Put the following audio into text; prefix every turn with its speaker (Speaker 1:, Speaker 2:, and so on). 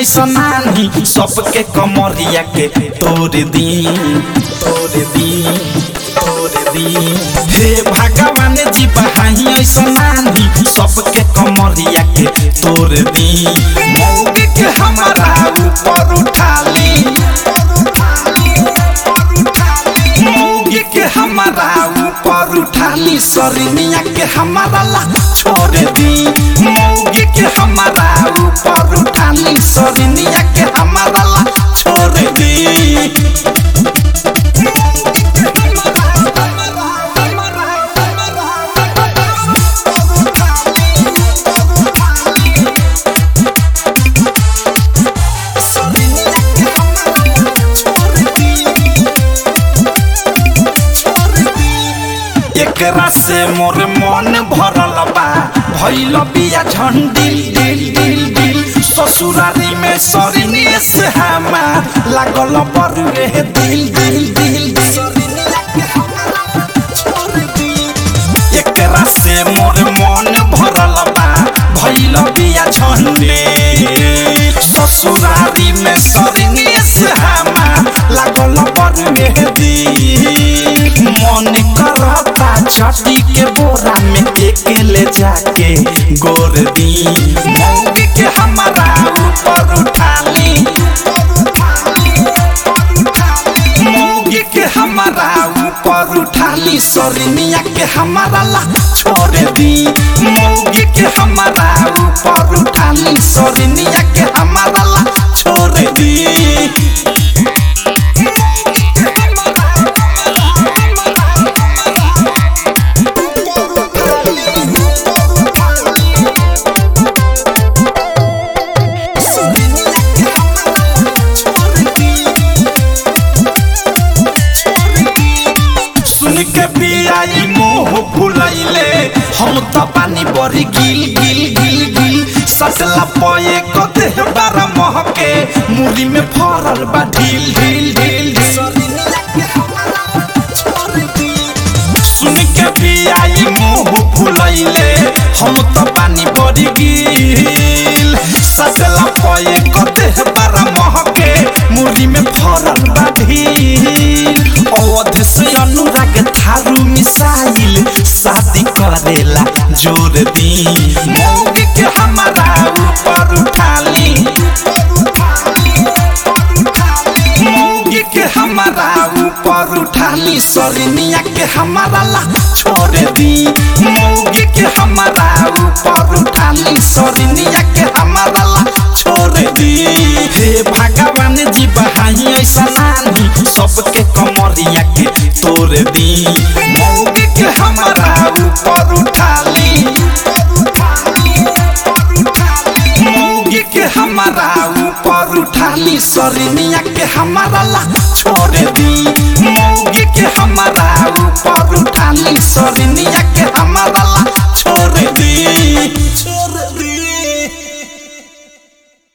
Speaker 1: ऐसनानी सबके कमरिया के तोड़ दी तोड़ दी तोड़ दी हे भगवान जी बहाई ऐसनानी सबके कमरिया के तोड़ दी मौगी के हमारा ऊपर उठा ली मौगी के हमारा ऊपर उठा ली सरनिया के हमारा ला छोड़ दी मौगी के हमारा ऊपर उठा ली सरनिया के हमारा ला छोड़ दी एकरा से मोर मन भरल बा भइल बिया झंडिल दिल दिल दिल ससुरारी में सरिनी से हमार लागल बरुए दिल दिल दिल एकरा से मोर मन भरल बा भइल बिया झंडिल ससुरारी में सरिनी से हमार लागल बरुए दिल मन करता छठी के बोरा में अकेले जाके गोर दी मौगी के हमारा ऊपर उठा ली मौगी के हमारा ऊपर उठा ली सरनिया के हमारा ला छोड़ दी मौगी के हमारा ऊपर उठा ली सरनिया के हमारा ला छोड़ दी सुन के पियाई मोह भुलैले हम त पानी बरी गिल गिल गिल गिल सटला पये कते बारा महके मुरी में फरल बा ढील ढील ढील सुन के पियाई मोह भुलैले हम त पानी बरी गिल सटला पये कते बारा महके मुरी में फरल बा ढील अवध से अनुराग थारू मिसाइल शादी करेला जोर दी मौगी के हमारा ऊपर उठा ली मौगी के हमारा ऊपर उठा ली सरनिया के हमारा ला छोड़ दी मौगी के हमारा ऊपर उठा ली सरनिया के हमारा ला छोड़ दी हे भगवान जी बहाई ऐसा नानी सबके कमरिया के तोड़ दी मौगी के हमारा ऊपर उठा ली मौगी के हमारा ऊपर उठा ली सरनिया के हमारा ला छोड़ दी मौगी के हमारा ऊपर उठा ली सरनिया के हमारा ला छोड़ दी